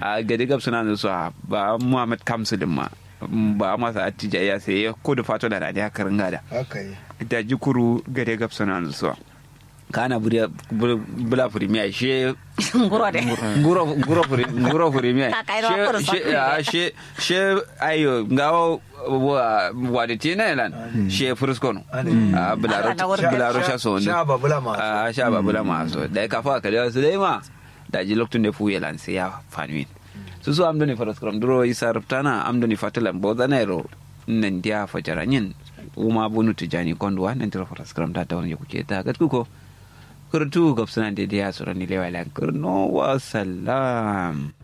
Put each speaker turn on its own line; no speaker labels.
a gadi gab suna da su a ba muhammad kamsu din ma ba masa attija ya sai ya kudu fato da radiya karin gada
haka yi
da jikuru gade gab suna da su kana buri bula premier she
nguro de
nguro nguro furi nguro premier
Ka kai ro kuru
she she ah, she she ayo ngawo wa wa de tina elan she fruskono
Ade.
a bularo
Ala na wurin
bularo sha so ne
sha babula ma
a sha babula maso da ka fa kale su dai ma da ji loktun da fu yelan sai ya fanuin su su amdo ni faras kram duro isa ruptana amdo ni fatalan bo zanero nan dia fajaranyin uma bunu tijani kondwa nan tiro faras kram da ta wani kuke ta gat kuko kurtu gobsana de dia surani lewalan kurno wa salam